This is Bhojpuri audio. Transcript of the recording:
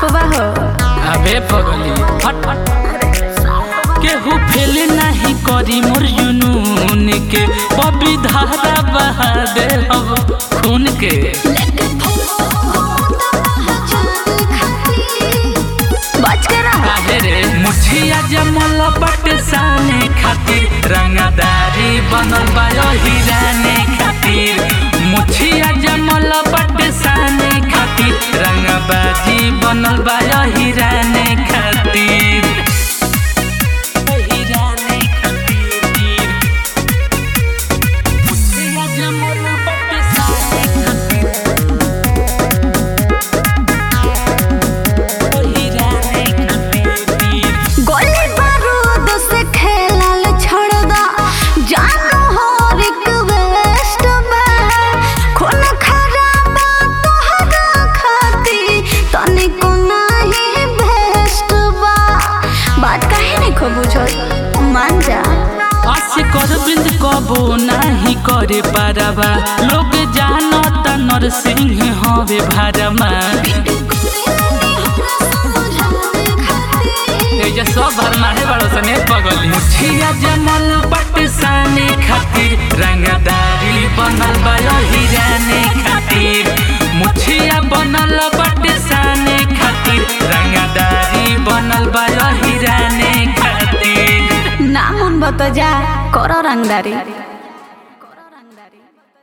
बा हो अबे पगली हट केहू फेल नहीं करी मोर जुनून के बबी धारा बहा दे अब खून के बच के रहा काहे रे मुछिया जमल बट साने खातिर रंगदारी बनल बा हिराने खातिर मुछिया जमल बट साने खातिर रंगबाजी बनल बा हिराने खातिर हिराने खातिर मुछिया जमल बट साने खातिर हिराने खातिर गोली बारूद से खेलल छोड़ दा जानो हो रिक्वेस्ट में खून खराबा तोहरा खाती तनिको नाही बेस्ट बा बात काहे नहीं खो बुझल मान जा आसे कर बिंद कबो नाही करे पारबा लोग जानत नरसिंह हवे भारमा एजा सब भरमा है बड़ो सने पगली मुछिया जमल पट साने खातिर रंगदारी बनल बा हिराने खातिर मुछिया बनल पट साने खातिर रंगदारी बनल बा हिराने खातिर ना मन बता जा करो रंगदारी